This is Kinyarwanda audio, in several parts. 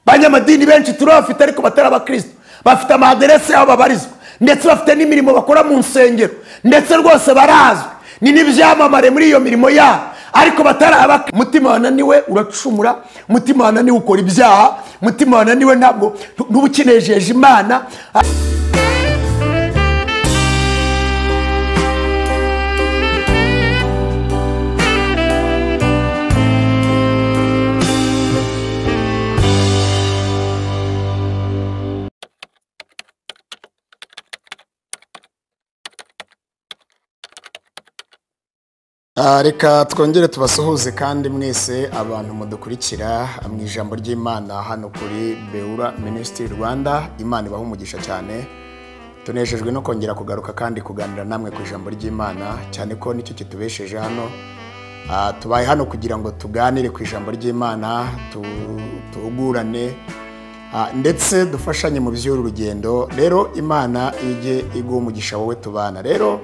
abanyamadini benshi turabafite ariko batari abakristo bafite amaderese aho babarizwa ndetse bafite n'imirimo bakora mu nsengero ndetse rwose barazwi ni n'ibyamamare muri iyo mirimo yabo ariko batari abakristo umutima wananiwe uracumura umutima wananiwe ukora ibyaha umutima wananiwe ntabwo ntuba ukinejeje imana Ah, reka twongere tubasuhuze kandi mwese abantu mudukurikira mu ijambo ry'imana hano kuri beura minisitiri rwanda imana ibaha umugisha cyane tunejejwe no kongera kugaruka kandi kuganira namwe ku ijambo ry'imana cyane ko nicyo kitubesheje hano Ah, tubaye hano kugira ngo tuganire ku ijambo ry'imana tu- tuhugurane Ah, ndetse dufashanye mu by'uru rugendo rero imana ijye iguha umugisha wowe tubana rero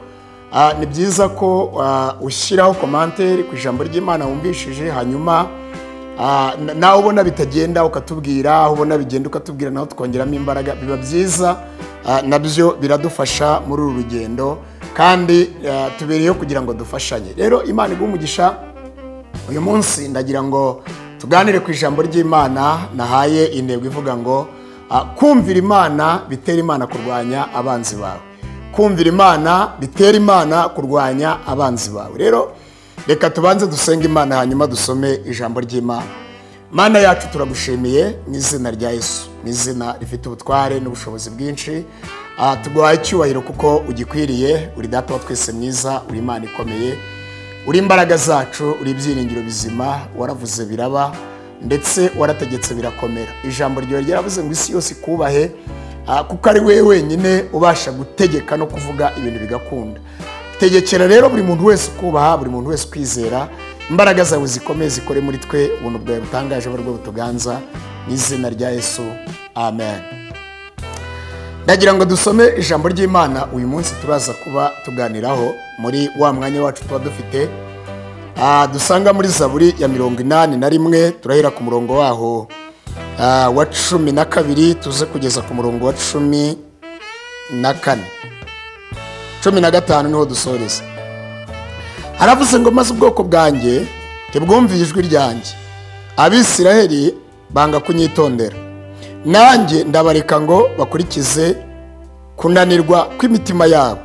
ah, ni byiza ko ah, ushyiraho komanteri ku ijambo ry'imana wumvishije hanyuma ah, na- nawe ubona bitagenda ukatubwira aho ubona bigenda ukatubwira nawe tukongeramo imbaraga biba byiza ah, nabyo biradufasha muri uru rugendo kandi ah, tubereyeho kugira ngo dufashanye rero imana iguha umugisha uyu munsi ndagira ngo tuganire ku ijambo ry'imana nahaye intego ivuga ngo ah, kumvira imana bitera imana kurwanya abanzi bawe kumvira imana bitera imana kurwanya abanzi bawe rero reka tubanze dusenge imana hanyuma dusome ijambo ry'imana mana yacu turagushimiye mu izina rya yesu mu izina rifite ubutware n'ubushobozi bwinshi Ah, tuguhaye icyubahiro kuko ugikwiriye uri data wa twese mwiza uri imana ikomeye uri imbaraga zacu uri ibyiringiro bizima waravuze biraba ndetse warategetse birakomera ijambo ryawe ryaravuze ngo isi yose ikubahe ah, kuko ari we wenyine ubasha gutegeka no kuvuga ibintu bigakunda tegekera rero buri muntu wese ukubaha buri muntu wese ukwizera imbaraga zawe zikomeye zikore muri twe ubuntu bwawe butangaje abarwo butuganza mu izina rya yesu amen ndagira ngo dusome ijambo ry'imana uyu munsi turaza kuba tuganiraho muri wa mwanya wacu tuba dufite ah, dusanga muri zaburi ya mirongo inani na rimwe turahera ku murongo waho ah, wa cumi na kabiri tuze kugeza ku murongo wa cumi na kane cumi na gatanu niho dusoreza haravuze ngo maze ubwoko bwanjye ntibwumviye ijwi ryanjye abisiraheli banga kunyitondera nanjye ndabareka ngo bakurikize kunanirwa kw'imitima yabo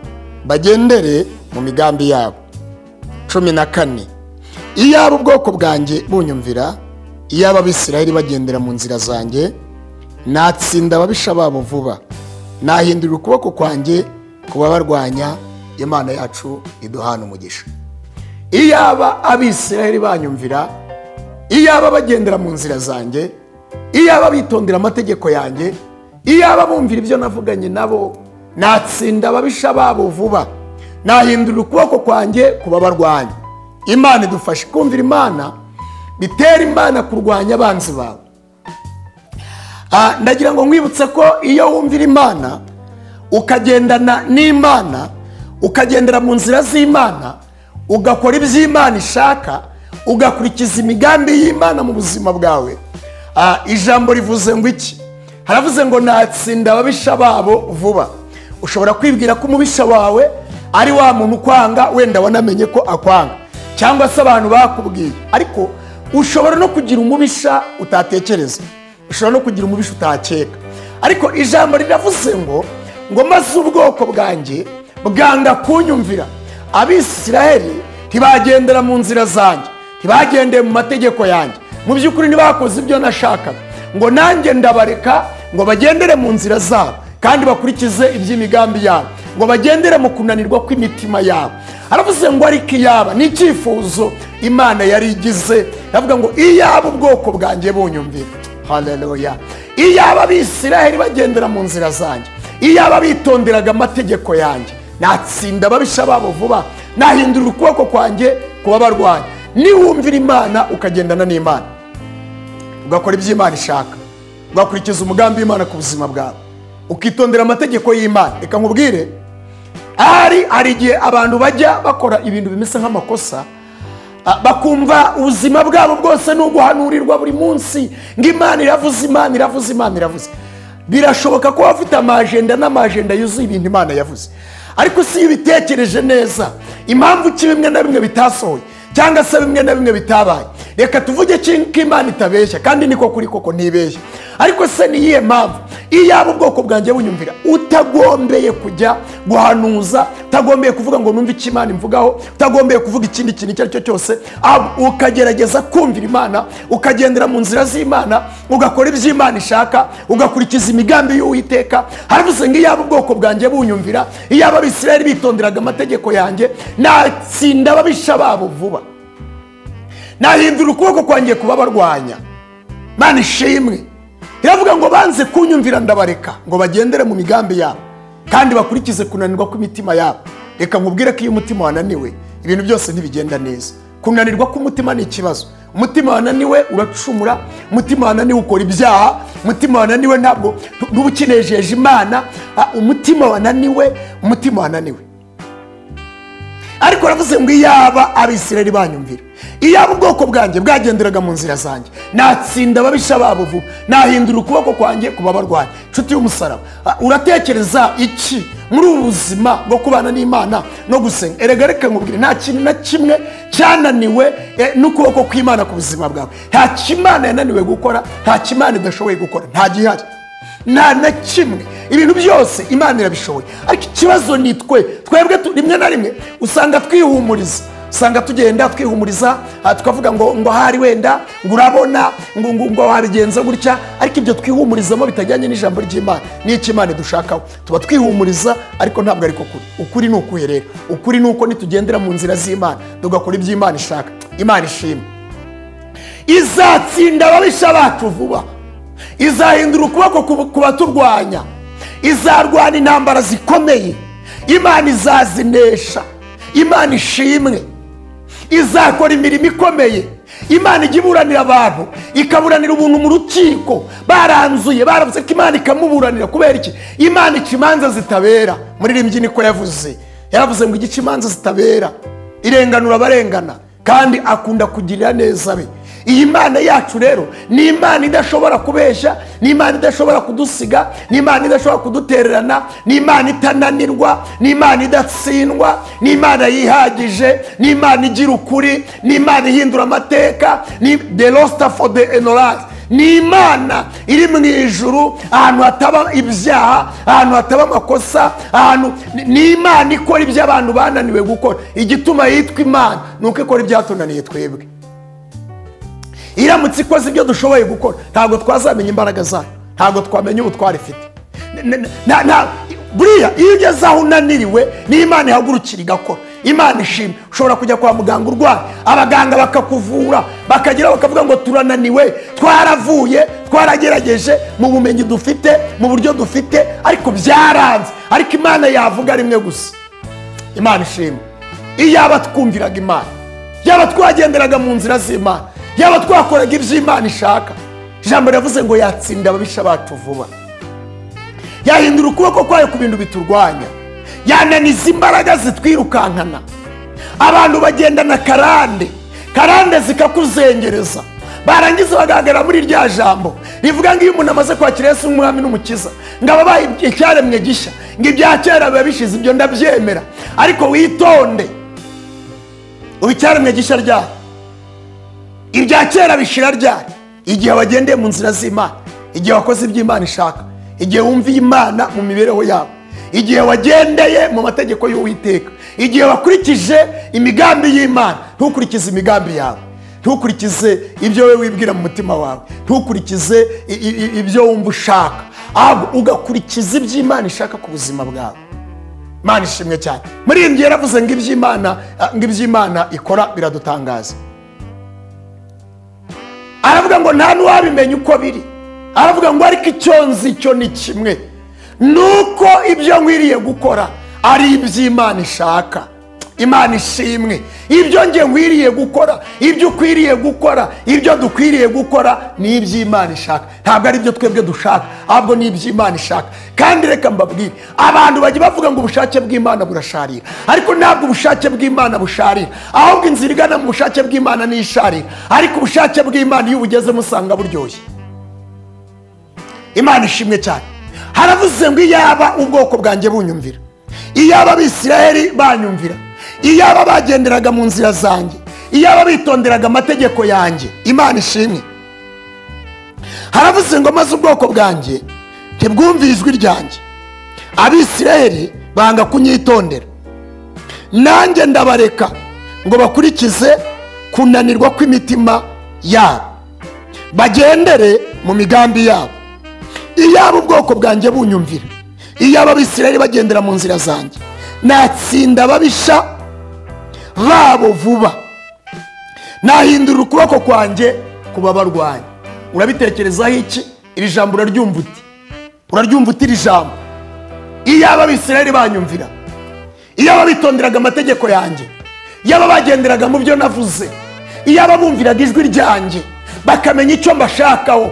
bagendere mu migambi yabo cumi na kane iyaba ubwoko bwanjye bunyumvira iyaba abisiraheli bagendera mu nzira zanjye natsinda ababisha babo vuba nahindurira ukuboko kwanjye kubabarwanya imana yacu iduhana umugisha iyaba abisiraheli banyumvira iyaba bagendera mu nzira zanjye iyaba bitondera amategeko yanjye iyaba bumvira ibyo navuganye nabo natsinda ababisha babo vuba nahindurira ukuboko kwanjye kubabarwanya imana idufashe kumvira imana bitera imana kurwanya abanzi bawe Ah, ndagira ngo nkwibutse ko iyo wumvira imana ukagendana n'imana ukagendera mu nzira z'imana ugakora iby'imana ishaka ugakurikiza imigambi y'imana mu buzima bwawe Ah, ijambo rivuze ngo iki haravuze ngo natsinda ababisha babo vuba ushobora kwibwira ko umubisha wawe ari wa muntu ukwanga wenda wanamenye ko akwanga cyangwa se abantu bakubwiye ariko ushobora no kugira umubisha utatekereza ushobora no kugira umubisha utakeka ariko ijambo riravuze ngo ngo maze ubwoko bwanjye bwanga kunyumvira abisiraheli ntibagendera mu nzira zanjye ntibagendeye mu mategeko yanjye mu by'ukuri ntibakoze ibyo nashakaga ngo nanjye ndabareka ngo bagendere mu nzira zabo kandi bakurikize iby'imigambi yabo ngo bagendere mu kunanirwa kw'imitima yabo aravuze ngo ariko iyaba ni icyifuzo imana yari igize aravuga ngo iyaba ubwoko bwanjye bunyumvira haleluya iyaba abisiraheli bagendera mu nzira zanjye iyaba bitonderaga amategeko yanjye natsinda ababisha babo vuba nahindurira ukuboko kwanjye kuba barwanya niwumvira imana ukagendana n'imana ugakora iby'imana ishaka ugakurikiza umugambi w'imana ku buzima bwawe ukitondera amategeko y'imana reka nkubwire ari hari igihe abantu bajya bakora ibintu bimeze nk'amakosa Ah, bakumva ubuzima bwabo bwose ni uguhanurirwa buri munsi ngo imana iravuze imana iravuze imana iravuze birashoboka ko waba ufite amajenda n'amajenda yuzuye ibintu imana yavuze ariko si iyo ubitekereje neza impamvu ki bimwe na bimwe bitasohoye cyangwa se bimwe na bimwe bitabaye reka tuvuge ki- ko imana itabeshya kandi niko kuri koko ntibeshya ariko se ni iyihe mpamvu iyaba ubwoko bwanjye bunyumvira utagombeye kujya guhanuza utagombeye kuvuga ngo numve icyo imana imvugaho utagombeye kuvuga ikindi kintu icyo ari cyo cyose ahubwo ukagerageza kumvira imana ukagendera mu nzira z'imana ugakora ibyo imana ishaka ugakurikiza imigambi y'uwiteka haravuze ngo iyaba ubwoko bwanjye bunyumvira iyaba abisirayeli bitonderaga amategeko yanjye natsinda ababisha babo vuba nahindura ukuboko kwanjye kubabarwanya mana ishimwe iravuga ngo banze kunyumvira ndabareka ngo bagendere mu migambi yabo kandi bakurikize kunanirwa kw'imitima yabo reka nkubwire ko iyo umutima wananiwe ibintu byose ntibigenda neza kunanirwa k'umutima ni ikibazo umutima wananiwe uracumura umutima wananiwe ukora ibyaha umutima wananiwe ntabwo uba ukinejeje imana Ah, umutima wananiwe umutima wananiwe ariko aravuze ngo iyaba abisirayeli banyumvira iyaba ubwoko bwanjye bwagenderaga mu nzira zanjye natsinda ababisha babo vuba nahindura ukuboko kwanjye kuba abarwayi inshuti y'umusaraba ah, uratekereza iki muri ubu buzima bwo kubana n'imana no gusenga erega reka nkubwire nta kintu na kimwe cyananiwe eh, n'ukuboko kw'imana ku buzima bwawe nta kimana yananiwe gukora nta kimana idashoboye gukora nta gihari nta na kimwe ibintu byose imana irabishoboye ariko ikibazo ni twe twebwe tu- rimwe na rimwe usanga twihumuriza usanga tugenda twihumuriza ah, tukavuga ngo ngo ahari wenda ngo urabona ngo ngo ngo wabigenza gutya ariko ibyo twihumurizamo bitajyanye n'ijambo ry'imana n'icyo imana idushakaho tuba twihumuriza ariko ntabwo ariko kuri ukuri ni ukuhe rero ukuri ni uko nitugendera mu nzira z'imana tugakora ibyo imana ishaka imana ishima izatsinda ababisha bacu vuba izahindura ukuboko ku- ku baturwanya izarwana intambara zikomeye imana izazinesha imana ishimwe izakora imirimo ikomeye imana ijya iburanira abantu ikaburanira ubuntu mu rukiko baranzuye baravuze ko imana ikamuburanira kubera iki imana ica imanza zitabera muririmbyi niko yavuze yaravuze ngo igice imanza zitabera irenganura abarengana kandi akunda kugirira neza be iyi mana yacu rero ni imana idashobora kubeshya ni imana idashobora kudusiga ni imana idashobora kudutererana ni imana itananirwa ni imana idatsindwa ni imana yihagije ni imana igira ukuri ni imana ihindura amateka ni the lost for the enoraz ni imana iri mu ijuru ahantu hataba ibyaha ahantu hataba amakosa ahantu ni- ni imana ikora ibyo abantu bananiwe gukora igituma yitwa imana ni uko ikora ibyatunaniye twebwe iramutse ikoze ibyo dushoboye gukora ntabwo twazamenya imbaraga zayo ntabwo twamenya ubutware ifite N- n- nta- nta- buriya iyo ugeze aho unaniriwe ni imana ihagurukira igakora imana ishimwe ushobora kujya kwa muganga urwaye abaganga bakakuvura bakagera bakavuga ngo turananiwe twaravuye twaragerageje mu bumenyi dufite mu buryo dufite ariko byaranze ariko imana yavuga rimwe gusa imana ishimwe iyaba twumviraga imana yaba twagenderaga mu nzira z'imana yaba twakoraga ibyo imana ishaka ijambo riravuze ngo yatsinda ababisha bacu vuba yahindura ukuboko kwayo ku bintu biturwanya yananiza imbaraga zitwirukankana abantu bagendana karande karande zikakuzengereza barangiza bagahagarara muri rya jambo rivuga ngo iyo umuntu amaze kwakira yesu nk'umwami n'umukiza ngo aba abaye icyaremwe gishya ngo ibya kera biba bishize ibyo ndabyemera ariko witonde ubu icyaremwe gishya ryari ibya kera bishira ryari igihe wagendeye mu nzira z'imana igihe wakoze ibyo imana ishaka igihe wumviye imana mu mibereho yawe igihe wagendeye mu mategeko y'uwiteka igihe wakurikije imigambi y'imana ntukurikize imigambi yawe ntukurikize ibyo wowe wibwira mu mutima wawe ntukurikize i- i- i- ibyo wumva ushaka ahubwo ugakurikiza ibyo imana ishaka ku buzima bwawe imana ishimwe cyane muri iyi ngiye yaravuze ngo iby'imana ngo iby'imana ikora biradutangaza aravuga ngo nta n'uwabimenya uko biri aravuga ngo ariko icyo nzi cyo ni kimwe ni uko ibyo nkwiriye gukora ari iby'imana ishaka imana ishimwe ibyo nge nkwiriye gukora ibyo ukwiriye gukora ibyo dukwiriye gukora ni iby'imana ishaka ntabwo ari ibyo twebwe dushaka ahubwo ni iby'imana ishaka kandi reka mbabwire abantu bajya bavuga ngo ubushake bw'imana burasharira ariko ntabwo ubushake bw'imana busharira ahubwo inzira igana mu bushake bw'imana ni isharira ariko ubushake bw'imana iyo ubugezemo usanga buryoshye imana ishimwe cyane haravuze ngo iyaba ubwoko bwanjye bunyumvira iyaba abisirayeli banyumvira iyaba bagenderaga mu nzira zanjye iyaba bitonderaga amategeko yanjye imana ishimwe haravuze ngo maze ubwoko bwanjye ntibwumve ijwi ryanjye abisirayeli banga kunyitondera nanjye ndabareka ngo bakurikize kunanirwa kw'imitima yabo bagendere mu migambi yabo iyaba ubwoko bwanjye bunyumvira iyaba abisirayeli bagendera mu nzira zanjye natsinda ababisha babo vuba nahindurira ukuboko kwanjye kubabarwanya urabitekerezaho iki iri jambo uraryumva uti uraryumva uti iri jambo iyaba abisirayeli banyumvira iyaba bitonderaga amategeko yanjye iyaba bagenderaga mu byo navuze iyaba bumviraga ijwi ryanjye bakamenya icyo mbashakaho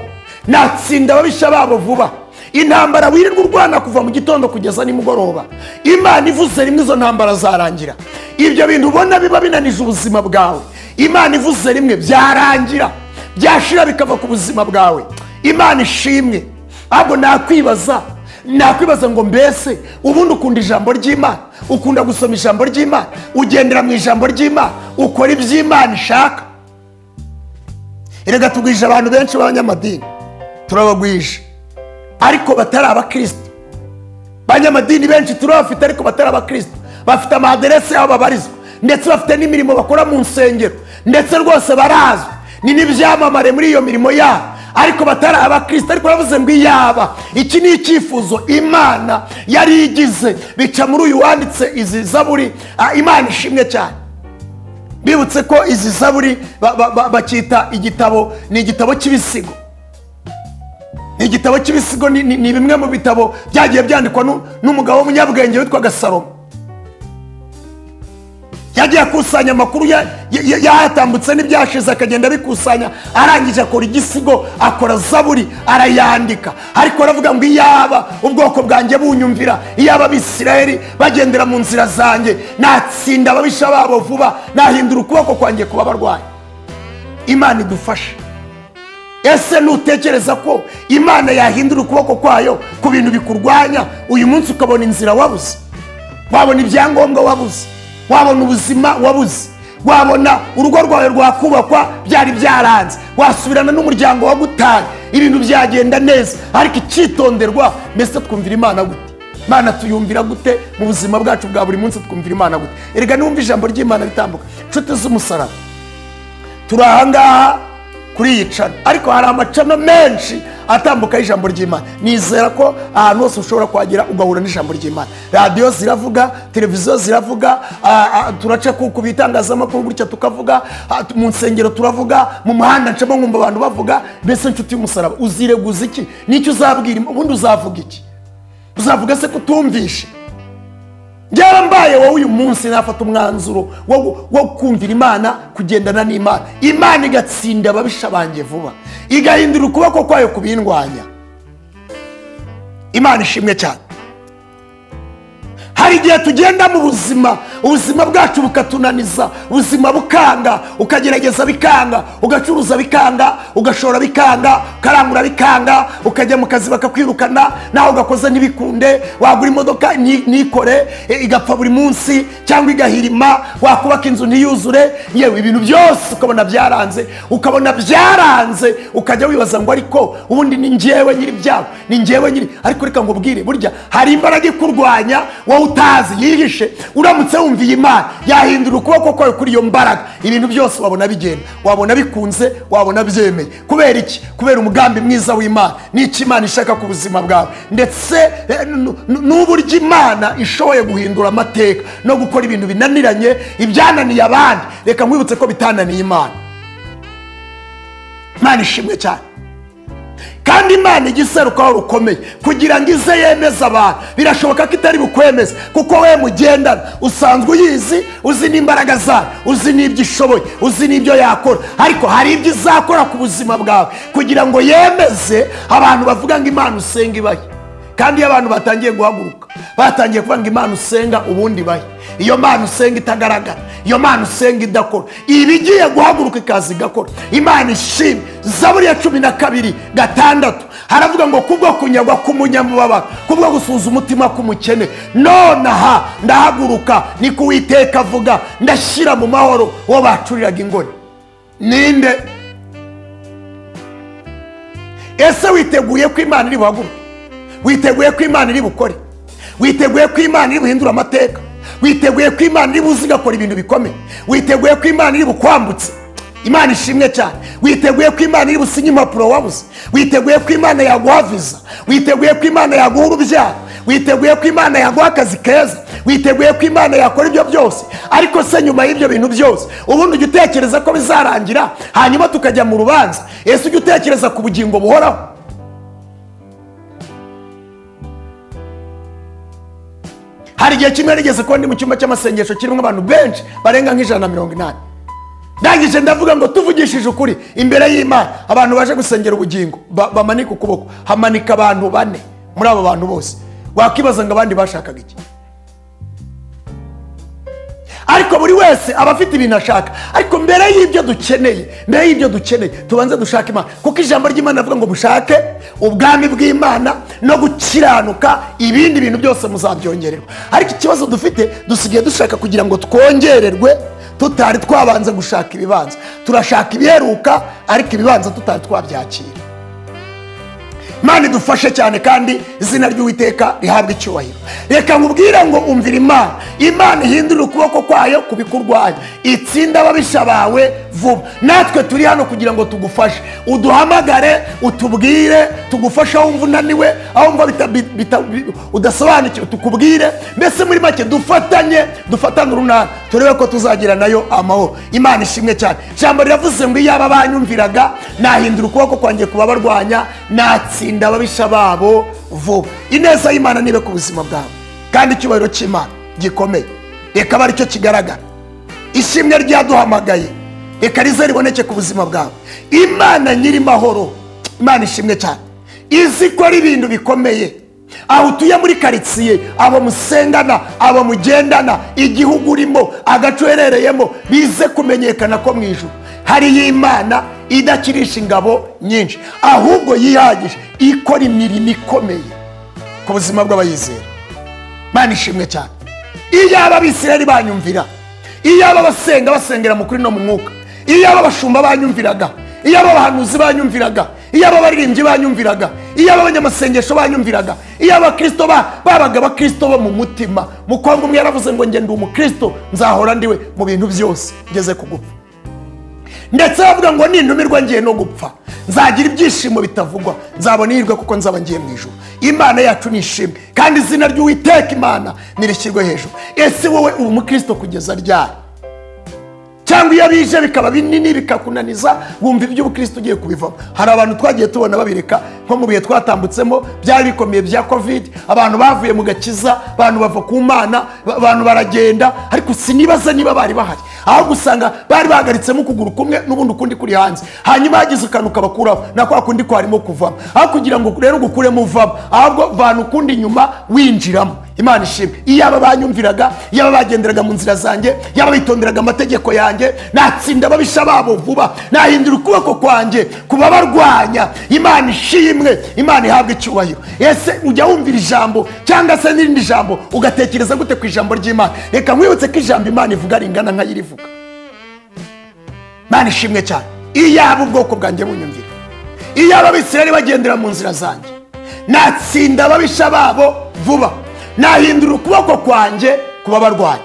natsinda ababisha babo vuba intambara wirirwa urwana kuva mu gitondo kugeza nimugoroba imana ivuze rimwe izo ntambara zarangira ibyo bintu ubona biba binanije ubuzima bwawe imana ivuze rimwe byarangira byashira bikava ku buzima bwawe imana ishimwe ahubwo nakwibaza nakwibaza ngo mbese ubundi ukunda ijambo ry'imana ukunda gusoma ijambo ry'imana ugendera mu ijambo ry'imana ukora iby'imana ishaka erega tugwije abantu benshi b'abanyamadini turabagwije ariko batari abakristo banyamadini benshi turabafite ariko batari abakristo bafite amaderese aho babarizwa ndetse bafite n'imirimo bakora mu nsengero ndetse rwose barazwi ni n'ibyamamare muri iyo mirimo yabo ariko batari abakristo ariko baravuze ngo iyaba iki ni icyifuzo imana yari igize bica muri uyu wanditse izi zaburi ah, imana ishimwe cyane bibutse ko izi zaburi ba- ba- ba- bacyita igitabo ni igitabo cy'ibisigo ni igitabo cy'ibisigo ni- ni ni bimwe mu bitabo byagiye byandikwa nu- n'umugabo w'umunyabwenge witwaga salomo yagiye akusanya amakuru ya- ya- ya- yayatambutse n'ibyashize akagenda abikusanya arangije akora igisigo akora zaburi arayandika ariko aravuga ngo iyaba ubwoko bwanjye bunyumvira iyaba abisirayeli bagendera mu nzira zanjye natsinda ababisha babo vuba nahindura ukuboko kwanjye kuba abarwayi imana idufashe ese nutekereza ko imana yahindura ukuboko kwayo ku bintu bikurwanya uyu munsi ukabona inzira wabuze wabona ibyangombwa wabuze wabona ubuzima wabuze wabona urugo rwawe rwakubakwa byari byaranze wasubirana n'umuryango wagutanye ibintu byagenda neza ariko icyitonderwa mbese twumvira imana gute imana tuyumvira gute mu buzima bwacu bwa buri munsi twumvira imana gute erega niwumva ijambo ry'imana ritambuka inshuti z'umusaraba turi ahangaha kuri iyi cana ariko hari amacana menshi atambukaho ijambo ry'imana nizera ko ahantu hose ushobora kuhagera ugahura n'ijambo ry'imana radiyo ziravuga televiziyo ziravuga ah, ah, turaca ku ku bitangazamakuru gutya tukavuga ah, tu- mu nsengero turavuga mu muhanda ncamo nkumva abantu bavuga mbese nshuti y'umusaraba uzireguza iki nicyo uzabwira im- ubundi uzavuga iki uzavuga se kutumvishe byaba mbaye wowe uyu munsi nafata umwanzuro wo gu- wo kumvira imana kugendana n'imana imana igatsinda ababisha banjye vuba igahindura ukuboko kwayo kubindwanya imana ishimwe cyane hari igihe tugenda mu buzima ubuzima bwacu bukatunaniza ubuzima bukanga ukagerageza bikanga ugacuruza bikanga ugashora bikanga ukarangura bikanga ukajya mu kazi bakakwirukana nawe ugakoze ntibikunde wagura imodoka ni- nikore e, igapfa buri munsi cyangwa igahirima wakubaka inzu ntiyuzure yewe ibintu byose ukabona byaranze ukabona byaranze ukajya wibaza ngo ariko ubundi ni njyewe nyiri byabo ni njyewe nyiri ariko reka ngubwire burya hari imbaraga ikurwanya wowe utazi yihishe uramutse wumviye imana yahindura ukuboko kwawe kuri iyo mbaraga ibintu byose wabona bigenda wabona bikunze wabona byemeye kubera iki kubera umugambi mwiza w'imana n'icyo imana ishaka ku buzima bwawe ndetse eh, n- n- n'uburyo imana ishoboye guhindura amateka no gukora ibintu binaniranye ibyananiye abandi reka nkwibutse ko bitananiye imana imana ishimwe cyane kandi imana ijya iserukaho rukomeye kugira ngo ize yemeze abantu birashoboka ko itari bukwemeze kuko we mugendana usanzwe uyizi uzi n'imbaraga zayo uzi n'ibyo ishoboye uzi n'ibyo yakora ariko hari ibyo izakora ku buzima bwawe kugira ngo yemeze abantu bavuga ngo imana usenga ibahe kandi iyo abantu batangiye guhaguruka batangiye kuvuga ngo imana usenga ubundi bahe iyo mana usenga itagaragara iyo mana usenga idakora iba igiye guhaguruka ikaza igakora imana ishimwe zaburi ya cumi na kabiri gatandatu haravuga ngo kubwo kunyagwa k'umunyamubabaro kubwo gusuza umutima k'umukene nonaha ndahaguruka ni ko uwiteka avuga ndashyira mu mahoro uwo bacuriraga ingoni ninde ese witeguye ko imana iri buhaguruke witeguye ko imana iri bukore witeguye ko imana iri buhindura amateka witeguye ko imana iri buze igakora ibintu bikomeye witeguye ko imana iri bukwambutse imana ishimwe cyane witeguye ko imana iri businye impapuro wabuze witeguye ko imana yaguha viza witeguye ko imana yaguha urubyaro witeguye ko imana yaguha akazi keza witeguye ko imana yakora ibyo byose ariko se nyuma y'ibyo bintu byose ubundi ujya utekereza ko bizarangira hanyuma tukajya mu rubanza ese ujya utekereza ku bugingo buhoraho hari igihe kimwe rigeze kuba ndi mu cyumba cy'amasengesho kirimo abantu benshi barenga nk'ijana na mirongo inani ndangije ndavuga ngo tuvugishije ukuri imbere y'imana abantu baje gusengera ubugingo ba- bamanika ukuboko hamanika abantu bane muri abo bantu bose wakwibaza ngo abandi bashakaga iki ariko buri wese aba afite ibintu ashaka ariko mbere y'ibyo dukeneye mbere y'ibyo dukeneye tubanze dushake imana kuko ijambo ry'imana rivuga ngo mushake ubwami bw'imana no gukiranuka ibindi bintu byose muzabyongererwa ariko ikibazo dufite dusigaye dushaka kugira ngo twongererwe tutari twabanze gushaka ibibanza turashaka ibiheruka ariko ibibanza tutari twabyakira imana idufashe cyane kandi izina ry'uwiteka rihabwa icyubahiro reka nkubwire ngo umvira imana imana ihindurira ukuboko kwayo ku bikurwanya itsinda ababisha bawe vuba natwe turi hano kugira ngo tugufashe uduhamagare utubwire tugufashe aho wumva unaniwe aho wumva bita- bita- bi- udasobanukiwe tukubwire mbese muri make dufatanye dufatane urunana turebe ko tuzagira nayo amahoro imana ishimwe cyane ijambo riravuze ngo iyo aba banyumviraga nahindura ukuboko kwanjye kubabarwanya natsinda ababisha babo vuba ineza y'imana nibe ku buzima bwawe kandi icyubahiro cy'imana gikomeye reka abe aricyo kigaragara ishimwe ryaduhamagaye reka rize riboneke ku buzima bwawe imana nyiri mahoro imana ishimwe cyane izi ikora ibintu bikomeye aho utuye muri karitsiye abo musengana abo mugendana igihugu urimo agace uherereyemo bize kumenyekana ko mu ijuru hariyo imana idakirisha ingabo nyinshi ahubwo yihagije ikora imirimo ikomeye ku buzima bw'abayizera mana ishimwe cyane iyo aba abisirayeli banyumvira iyo aba abasenga basengera mu kuri no mu mwuka iyo aba abashumba banyumviraga iyo aba abahanuzi banyumviraga iyo aba abaririmbyi banyumviraga iyo aba abanyamasengesho banyumviraga iyo abakirisito ba- babaga abakirisito bo mu mutima mukobwa umwe yaravuze ngo ngende umukirisito nzahora ndiwe mu bintu byose ngeze ku gupfa ndetse bavuga ngo nintumirwa ngiye no gupfa nzagira ibyishimo bitavugwa nzabona ihirwe kuko nzaba ngiye mu ijoro imana yacu ni ishimwe kandi izina ry'uwiteka imana nirishyirwe hejuru ese wowe uri umukristo kugeza ryari cyangwa iyo bije bikaba binini bikakunaniza wumva iby'ubukristo ugiye kubivamo hari abantu twagiye tubona babireka nko mu bihe twatambutsemo byari bikomeye bya covid abantu bavuye mu gakiza abantu bava ku mana ba- abantu baragenda ariko sinibaza niba bari bahari ahubwo usanga bari bahagaritsemo ukuguru kumwe n'ubundi ukundi kuri hanze hanyuma hagize ukantu ukabakuraho na kwa kundi kwarimo kuvamo aho kugira ngo rero ugukuremo uvamo ahubwo vana ukundi inyuma winjiramo imana ishimwe iyo aba banyumviraga iyo aba bagenderaga mu nzira zanjye iyo aba bitonderaga amategeko yanjye natsinda ababisha babo vuba nahindura ukuboko kwanjye ku babarwanya imana ishimwe imana ihabwa icyubahiro ese ujya wumvira ijambo cyangwa se n'irindi jambo ugatekereza gute ku ijambo ry'imana reka nkwibutse ko ijambo imana ivuga ringana nk'ayirivuga imana ishimwe cyane iyo aba ubwoko bwanjye bunyumvira iyo aba abisirayeli bagendera mu nzira zanjye natsinda ababisha babo vuba nahindura ukuboko kwanjye kuba barwanya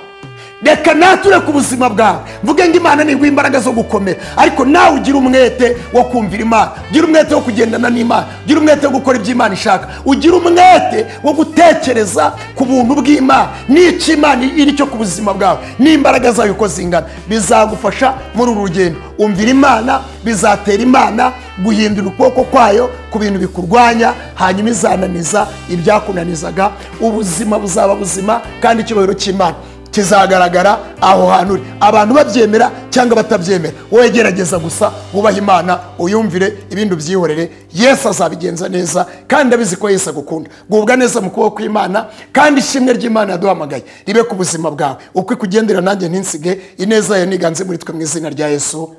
reka natwe ureke ubuzima bwawe mvuge ngo imana niguha imbaraga zo gukomera ariko nawe ugire umwete wo kumvira imana ugire umwete wo kugendana n'imana ugire umwete wo gukora ibyo imana ishaka ugire umwete wo gutekereza ku buntu bw'imana n'icyo imana iri cyo ku buzima bwawe n'imbaraga zayo uko zingana bizagufasha muri uru rugendo umvira imana bizatera imana guhindura ukuboko kwayo ku bintu bikurwanya hanyuma izananiza ibyakunanizaga ubuzima buzaba buzima kandi icyubahiro cy'imana kizagaragara aho hantu uri abantu babyemera cyangwa batabyemera wowe gerageza gusa wubahe imana uyumvire ibindi ubyihorere yesu azabigenza neza kandi abizi ko yesu agukunda gubwa neza mu kuboko kw'imana kandi ishimwe ry'imana yaduhamagaye ribe ku buzima bwawe uko ikugendera nanjye ntinsige ineza yawe niganze muri twe mu izina rya yesu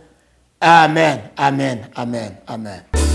amen amen amen amen